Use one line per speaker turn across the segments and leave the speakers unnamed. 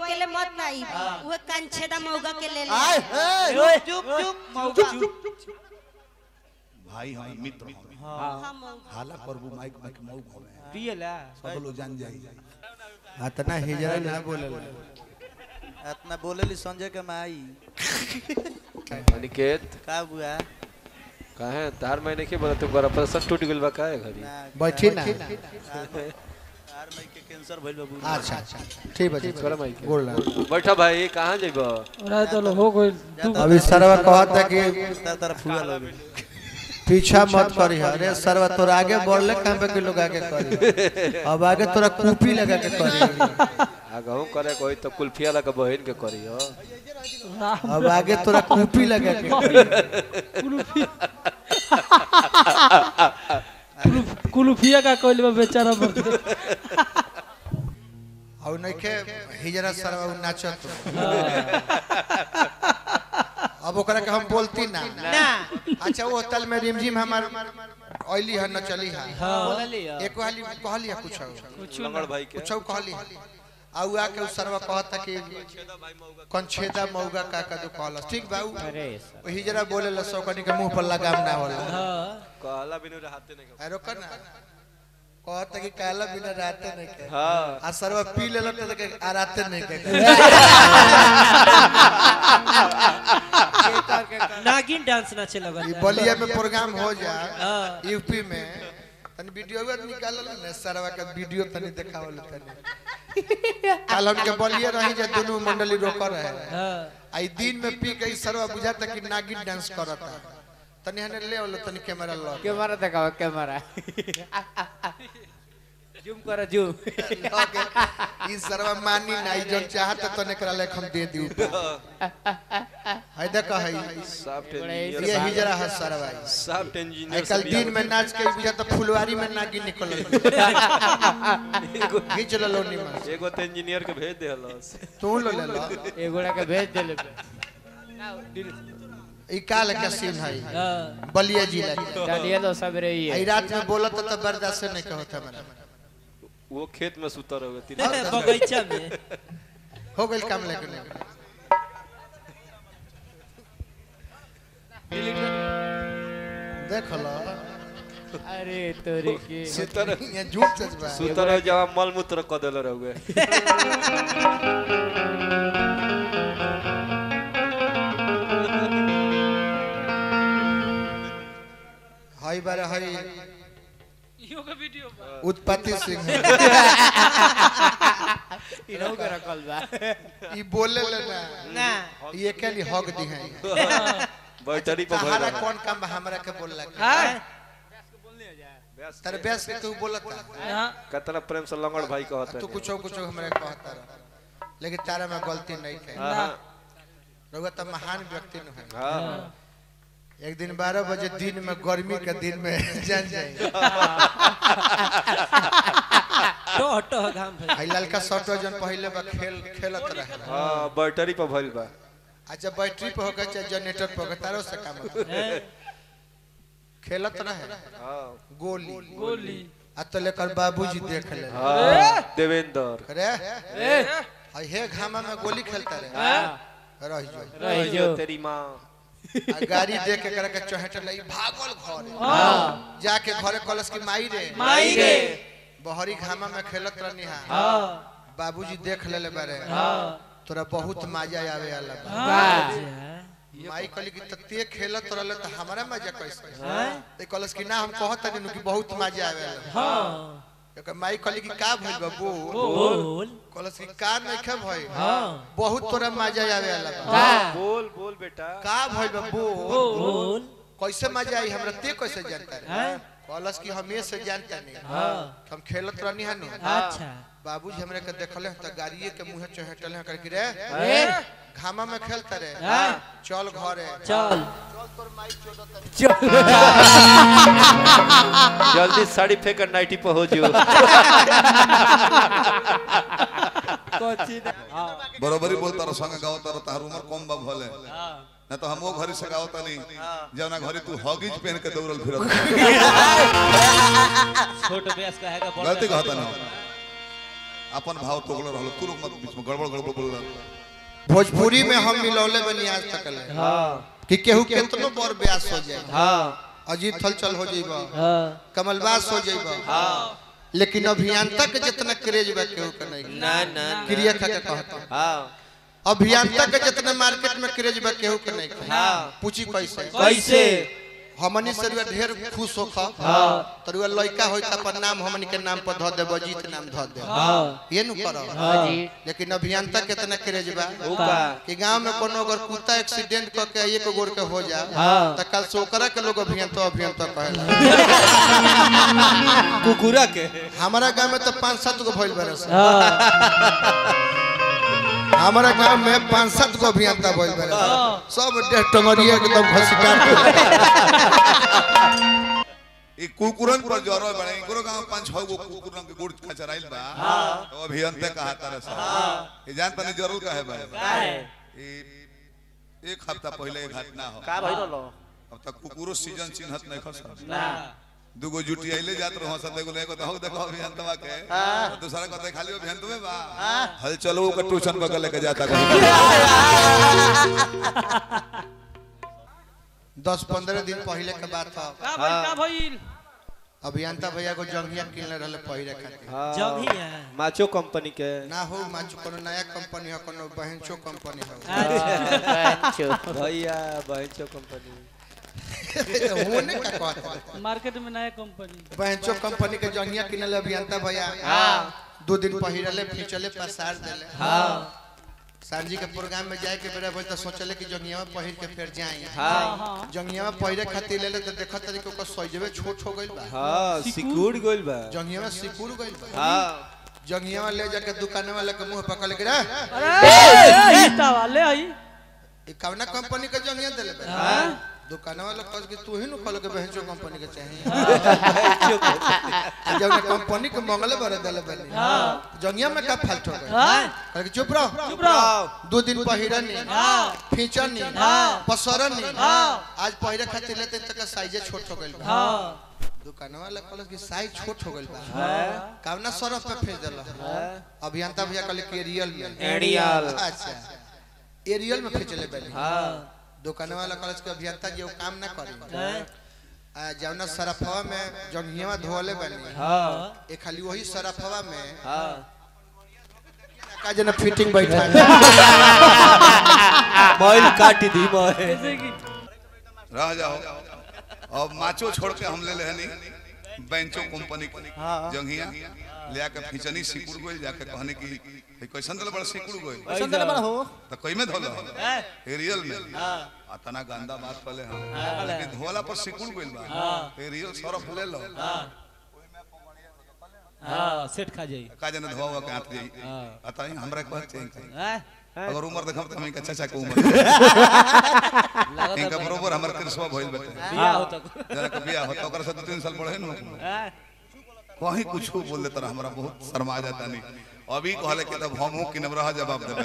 अकेले मत नहीं वो कंछेदा मौगा के ले ले
आय हे
चुप चुप मौका
भाई हम मित्र हमें
हाँ, मौगा।
हाला करबू माइक माइक मऊ भवे
पियला
सब लोग जान जाई
अतना हिजरा ना बोले
इतना बोलेली संजय के माई
अनिकेत
का बुआ
काहे तार महीने के बोला तुमको ऑपरेशन टूट गेल बा काहे घरी
ना,
बैठी ना
तार में के कैंसर भइल बा बुआ
अच्छा अच्छा ठीक बा ठीक
छोड़ा माइक
बोल रहा
बैठा भाई कहाँ जाइबा
अभी सरवा कहता कि
तार तरफ फुआ लोग
पीछा मत करी अरे सरवा तोरा आगे बढ़ले कहां पे के लोग आगे करी अब आगे तोरा कूपी लगा के करी
आगहू करे कोई तो कुल्फिया लगा बहन के करी हो
अब आगे तोरा कूपी लगा के करी
कुलुफिया का कोइल बा बेचारा मर
और नइखे हिजरा सरवा उ नाचत अब ओकरा के हम बोलती ना
ना
अच्छा वो तल में रिमझिम हमार ऑयली है न चली है
बोलली
एक हाली कहली है कुछ
लंगड़ भाई के
कुछ कहली है आ उ आके उ सरवा कहता कि कंछेदा मौगा का का जो कहलस ठीक बा उ उ हिजरा बोले ल सौकनी के मुंह पर लगाम ना होला
कहला बिनु रहते नहीं
अरे कर ना कहता कि काला बिना राते नहीं के
हाँ
आ सरवा पी लेला त के आ राते नहीं के
नागिन डांस नाचे लगल
ई बलिया में प्रोग्राम हो जा
हाँ।
यूपी में तनी वीडियो निकालल ना सरवा का वीडियो तनी देखावल तनी कल हम के बलिया रही जे दोनों मंडली रोक रहे
हां
आई दिन में पी के ई सरवा बुझाता कि नागिन डांस करता तनी हने ले आवलो तनी कैमरा लो
कैमरा दिखाओ कैमरा जूम करो जूम
ई सरवा मानी नाई जो चाहत तो ने करा ले हम दे दी है देख है
सॉफ्ट
ये
इंजीनियर
हिजरा है सरवा ई।
सॉफ्ट
आई
इंजीनियर
कल दिन में नाच के बुझाता फुलवारी में नागिन निकल खींच लो निमन
एगो तो इंजीनियर के भेज देहलस
तू लो ले लो
एगोड़ा के भेज देले
ई काल के सीन है
हां
बलिया जिला के
डालिए तो सब रही
आई
है
रात में बोलत तो बर्दाश्त नहीं के होता मेरा
वो खेत में सुता रहोगे तीन
बगीचा में
हो गइल काम लेके देख लो
अरे तोरी के
सुता रह
ये झूठ सच बा
सुता रह जब मल मूत्र क देले रहोगे
हई बार हई
इहो के वीडियो
उत्पत्ति सिंह
इनो के रखल बा
ई बोले ले ना
ना
ये के लिए हक दी है
बैटरी पर
तहारा
भर
कौन काम बा हमरा के बोलला के
हां
तेरे बेस के तू बोलता
हां
कितना प्रेम से लंगड़ भाई कहते
तू कुछो कुछो हमरा कहता रह लेकिन तारा में गलती नहीं है
हां
रउआ तो महान व्यक्ति न है
हां
एक दिन बारह बजे दिन में गर्मी के दिन में जान जाए
तो हटो घाम भइल
आई ललका शर्ट जन पहले बा खेल खेलत रहे
हां बैटरी पर भइल बा
अच्छा बैटरी पे होकर चाहे जनरेटर पे होकर तारो से काम होता। खेलत रहे
हां
गोली
गोली
आ तो लेकर बाबूजी देख ले
हां देवेंद्र
अरे आ हे घामा में गोली खेलता रहे रह जो
रही जो
तेरी माँ
आ गाड़ी देख के करे के चहट लई भागल घर जाके घरे कलस की माई रे
माई रे
बहरी घामा में खेलत रहनी हा
हां
बाबूजी देख लेले बारे
हां
तोरा बहुत मजा आवे वाला बा
हां
माई कहली कि त ते खेलत रहले त हमरा मजा कैसे ते कहलस कि ना हम कहत नहीं कि बहुत मजा आवे वाला
हां
एकर माई कहली कि का भइल बा बो
बोल
कहलस कि का नहीं खे भई
हां
बहुत तोरा मजा आवे वाला बा
बोल बोल बेटा
का भइल बा बो
बोल
कैसे मजा आई हमरा ते कैसे जानता रे
हैं
कहलस कि हमें से जानता नहीं
हां
हम खेलत रहनी हनु
अच्छा
बाबूजी हमरे के देखले त गाड़िए के मुंह चहेटले हैं करके रे
ए
घामा में खेलता रे
हां
चल घरे
चल
जल्दी साड़ी फेंक कर नाइटी पे हो जियो
बरोबरी बोलता रह संग गावता रह तार उम्र कम बा भले ना तो हमो घरी से गावता नहीं जवना घरी तू हॉगीज पहन के दौड़ल फिरत
छोट व्यास का हैगा बड़ा
गलती कहता ना अपन भाव तोगल रहल तू लोग मत बीच में गड़बड़ गड़बड़ बोल रहा
भोजपुरी में हम मिलौले बनी आज तक ले
हाँ
कि केहू केतनो बड़ ब्यास हो जाए
हाँ
अजीत थलचल हो जाइबा
हाँ
कमलबास हो जाइबा लेकिन अभियंता के जितना क्रेज बा केहू के नहीं
ना ना
क्रिया खा के कहता
हाँ
अभियंता के जितना मार्केट में क्रेज बा केहू के नहीं
हाँ।
पूछी कैसे
कैसे
हमनी से रुआ ढेर खुश हो खा
हाँ।
तो रुआ लड़का होई त अपन नाम हमनी के नाम पर ध देबो जीत नाम ध दे
हाँ
ये नु करो
हाँ जी
लेकिन अभियंता कितना क्रेज बा
उका
कि गांव में कोनो अगर कुत्ता एक्सीडेंट क के एक गोर के हो जा
हाँ।
त कल से ओकरा के लोग अभियंता अभियंता कहेला
कुकुरा के
हमारा गांव में तो पांच सात गो भइल बरस
हाँ
हमारा गांव में पांच सात गो अभियंता भइल बरस सब डेढ़ टंगरिया एकदम घसीटा
ई कुकुरन पर जरो बड़े इकरो गांव पांच छह गो कुकुरन के गुड़ खचराइल बा तो अभियंता कहा तारे सा ई जान तनी जरूर कहे भाई ई एक हफ्ता पहले एक घटना हो
का भइल लो
अब तक कुकुरो सीजन चिन्हत नहीं खस दुगो जुटी आइले जात रहो सब देखो देखो तो देखो अभियंतवा के तो दूसरा कहते खाली अभियंतवे बा हल चलो ओकर ट्यूशन बगल लेके जाता कहीं
दस पंद्रह दिन पहले के बात था
का भइल का भइल
अभियंता भैया को जंगिया किनले रहले पहिरे खातिर
जंघिया
माचो कंपनी के
ना हो माचू कोनो नया कंपनी हो कोनो बहनचो कंपनी हो
अच्छा
भैया बहनचो कंपनी
होने का कहता
मार्केट में नया कंपनी
बहनचो कंपनी के जंगिया किनले अभियंता भैया दो दिन पहिरले फिचले पसार देले
हाँ
सांझी के प्रोग्राम में जाए के बेरा भइल त सोचले कि जंगिया में पहिर के फिर जाए
हाँ
जंगिया में पहिरे खातिर लेले त देखत तरी के ओकर सजवे छोट हो गइल बा
हाँ सिकुड़ गोइल बा
जंगिया में सिकुड़ गइल बा
हाँ
जंगिया में ले जाके दुकान वाले के मुंह पकड़ के रे
अरे ईटा वाले आई
ई कवना कंपनी के जंगिया देले बा दुकान वाला कह के तू ही न खोल के बहनचो कंपनी के चाहिए जब कंपनी के मंगले भरे देले बनी जंगिया में का फाल्ट हो गए
हाँ
कहे कि चुप रहो
चुप रहो
दो दिन पहिरनी
हाँ
फीचरनी
हाँ।
पसरनी
हाँ।
आज पहिरे खातिर लेते तक साइजे छोट हो गइल बा
हाँ
दुकान वाला कहल कि साइज छोट हो गइल बा कावना सरफ पे भेज देला अभियंता भैया कहले कि एरियल में
एरियल।
अच्छा एरियल में भेजले बनी
हाँ
दुकान वाला कहल कि अभियंता जी वो काम ना करी
हैं?
आ, जौना सरफवा में जंगिया धोले बनी
हाँ
ए खाली वही सरफवा में
हाँ
का जना फिटिंग बैठा
मोइल काट दी मोए
जैसे कि
रह जाओ अब माचो छोड़ के हम ले ले हनी बेंचो कंपनी के जंगिया ले आके फिचनी सिकुड़ गोइल जाके कहने की "ए, कैसन दल बड़ा सिकुड़ गोइल तो कई में धोलो एरियल में आ तना गंदा बात पले हम लेकिन धोला पर सिकुड़ गोइल बा एरियल सरफ ले लो
हाँ सेट खा जाई
का जने धोवा हुआ के हाथ जाई अतः हमरा कहत चाहिए
हैं?
अगर उम्र देखम त हम इनका चाचा के उम्र
लगत
इनका बरोबर हमर कृष्ण भइल बटे
बियाह होता
जरा के बियाह होता ओकरा से दो तीन साल बड़े न
हैं?
कहीं कुछ बोल देता हमरा बहुत शर्मा जाता नहीं अभी कहले कि तब हम कि नब रहा जवाब देबे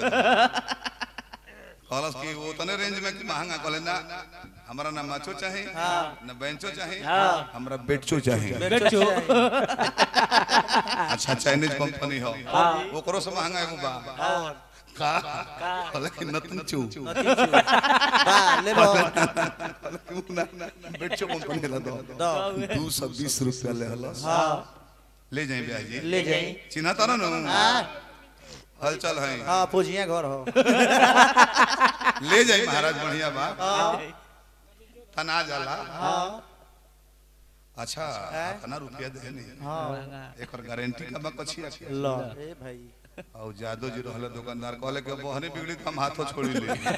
कहलस कि वो तने रेंज में कि महंगा कहले ना हमरा ना माचो चाहे ना बेंचो चाहे हमरा बेटचो चाहे
बेचो
अच्छा चाइनीज कंपनी हो ओकरो से महंगा एगो बा का कहले कि नतन चू
ले लो
बेटचो कंपनी ला दो दो सौ बीस रुपया ले हलस ले जाए ब्याह जी
ले जाई
चिन्हा तारा न हलचल है
हां पूछिए घर हो
ले जाई महाराज बढ़िया बा तना जाला अच्छा तना रुपया दे नहीं एकर गारंटी का बा कछिया के
लो ए भाई
और जादव जी रहले दुकानदार कहले कि बहने बिगड़ी तो हम हाथों छोड़ी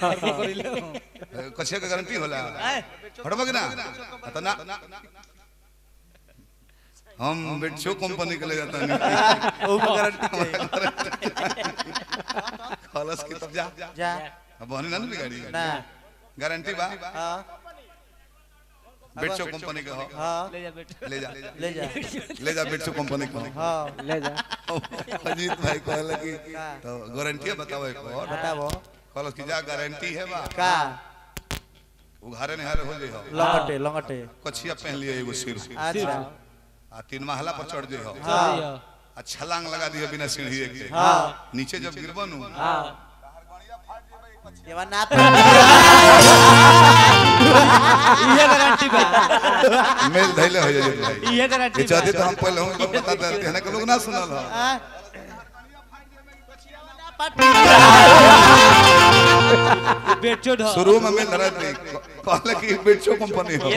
ले कछिया के गारंटी होला हटबा कि ना तना हम बेटशो कंपनी के ले जाता नहीं
ओ गारंटी चाहिए
खलस की तब जा
जा
बहने ना न बिगाड़ी
ना
गारंटी बा
हां
बेटशो कंपनी के हो
हां
ले जा बेटा
ले जा
ले जा
ले जा बेटशो कंपनी के हो
हां
ले जा
अजीत भाई कहले कि तो गारंटी बताओ एक और
बताओ
कहलस कि जा गारंटी है बा
का
उघारे निहारे हो जाई हो
लंगटे लंगटे
कछिया पहन लिया एगो सिर
अच्छा
आ तीन महला पर चढ़ जाई हो
चलिए
आ आ छलांग लगा दिया बिना सीढ़ी के नीचे जब गिरबो नु
एवा ना
ये गारंटी बा
मेल धैले हो जाए भाई
ये गारंटी
ये चाहते तो हम पहले हम लोग बता देते हैं ना कि लोग ना सुनल हो
बेचो ढ
शुरू में मेल धरा थी कहले कि बेचो कंपनी हो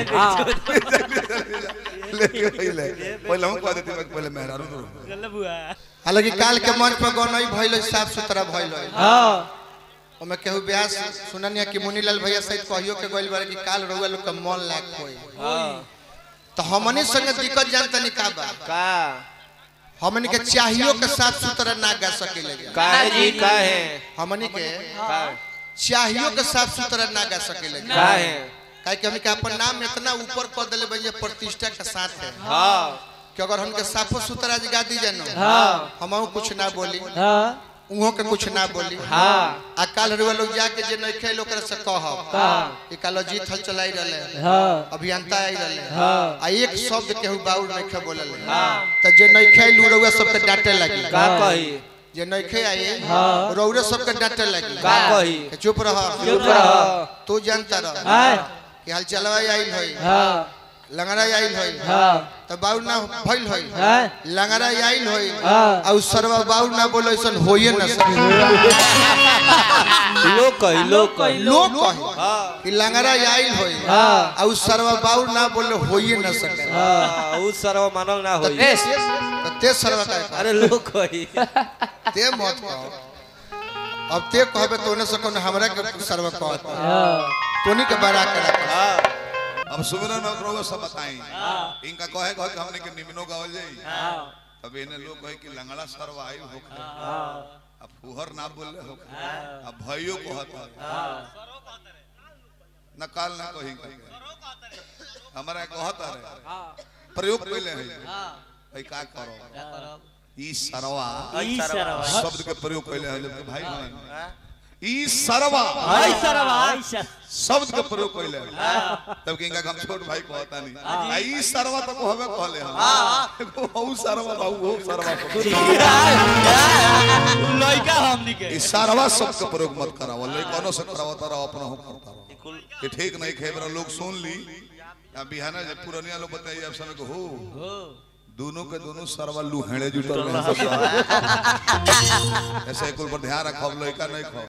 लेके पहले पहले हम कह देते पहले मेहरारू रो
चल बुआ
हालांकि काल के मंच पर गौनई भइल साफ सुथरा भइल
हां
ओमे केहू ब्यास सुननिया कि मुनीलाल भैया सहित कहियो के गइल बारे कि काल रउआ लोग के मन लाग होई तो हमनी संगे दिक्कत जानता नहीं का बा
का
हमनी के चाहियो के साफ सुथरा ना गा सकेले
का है जी का है
हमनी के
का
चाहियो के साफ सुथरा ना गा सकेले
का है
काहे कि हमनी के अपन नाम इतना ऊपर कर देले भैया प्रतिष्ठा के साथ है
हाँ
कि अगर हमके साफो सुथरा आज गा दी जानो
हां
हमहू कुछ ना बोली
हां
उहो के कुछ ना बोली
हाँ
आ काल रुआ लोग जाके जे नहीं खेल ओकरा से कहब
हां
कि कालो जीत हल चलाई रहले
हां
अभियंता आई रहले
हाँ।
आ एक शब्द केहू बाउर नहीं खे बोलले त जे नहीं खेल उ रउआ सबके डांटे लगी
का कही
जे नहीं खे आई
हाँ।
रउरे सबके डांटे लगी
का कही
कि चुप रह
चुप रह
तू जानता रह
हां
कि हाल चलवा आइल होई
हां
लंगड़ा आइल होई
हां
त बाउर ना भइल होई
हां
लंगड़ा आइल होई
हाँ।
आ उ सरवा बाउर ना बोले ऐसन होइए ना सके
लोग कही लोग कही
लोग कहे कि लंगड़ा आइल होई
हां
आ उ सरवा बाउर ना बोले होइए ना सके
हाँ, उ सर्व मानल ना होई
त ते सरवा का
अरे लोग कही
ते मत कहो अब ते कहबे तो ने से कोनो हमरा के सरवा कहत
हां
तोनी के बड़ा के रख
अब सुमिरन में रउआ सब बताई इनका कहे कहे कि हमने के निमनो गावल जाई अब इन्हें लोग कहे कि लंगड़ा सरवा आई होखे अब फुहर ना बोले हो अब भाइयों को हता न काल ना कही हमारा कहता रहे प्रयोग पहले है भाई का करो ई सरवा
ई सरवा
शब्द के प्रयोग पहले है जबकि भाई बहन ई सरवा
आई सरवा आई सर
शब्द के प्रयोग पहले है तब कि इनका हम छोट भाई कहता नहीं आ ई सरवा तो कहबे कहले हम एगो हऊ सरवा बाऊ हो सरवा को
लइका हमनी के
ई सरवा शब्द के प्रयोग मत कराओ लइकनो से कराओ तारा अपना हो करता रहो ये ठीक नहीं खेबरा लोग सुन ली अब बिहाना जब पुरनिया लोग बताइए अब समय को हो दोनों के दोनों सरवा लुहेड़े जुटल रहे ऐसे कुल पर ध्यान रखो लइका नहीं खो